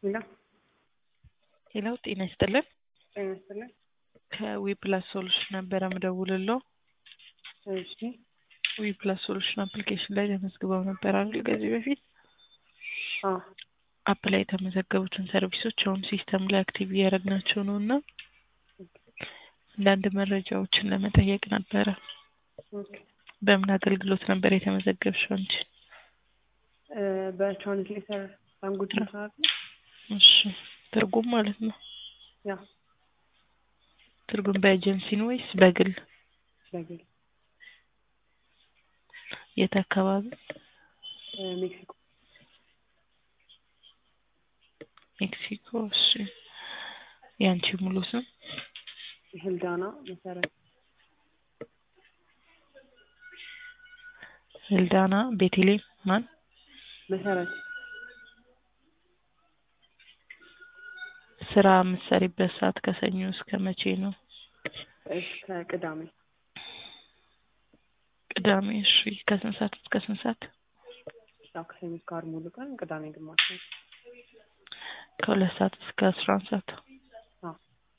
ሄሎ ሄሎ ጤና ይስጥልን። ጤና ይስጥልን። ከዊፕላስ ሶሉሽን ነበረ ምደውልለው። እሺ ዊፕላስ ሶሉሽን አፕሊኬሽን ላይ ተመዝግበው ነበር አይደል? ከዚህ በፊት አዎ አፕ ላይ የተመዘገቡትን ሰርቪሶች አሁን ሲስተም ላይ አክቲቭ እያደረግናቸው ነው እና አንዳንድ መረጃዎችን ለመጠየቅ ነበረ። ኦኬ በምን አገልግሎት ነበር የተመዘገብሽው አንቺ? እ በትራንስሌተር ላንጉጅ መስራት ነው። እሺ ትርጉም ማለት ነው። ያ ትርጉም በኤጀንሲ ነው ወይስ በግል? በግል የት አካባቢ? እ ሜክሲኮ ሜክሲኮ። እሺ የአንቺ ሙሉ ስም? ህልዳና መሰረት ህልዳና ቤቴሌም ማን? መሰረት ስራ የምትሰሪበት ሰዓት ከሰኞ እስከ መቼ ነው? እስከ ቅዳሜ ቅዳሜ። እሺ ከስንት ሰዓት እስከ ስንት ሰዓት? ያው ከሰኞ እስከ ዓርብ ሙሉ ቀን፣ ቅዳሜ ግማሽ ነው። ከሁለት ሰዓት እስከ አስራ አንድ ሰዓት። አዎ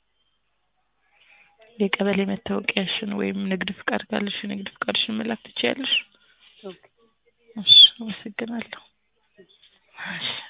የቀበሌ መታወቂያሽን ወይም ንግድ ፍቃድ ካለሽ ንግድ ፍቃድሽን መላክ ትችያለሽ። ኦኬ እሺ አመሰግናለሁ። እሺ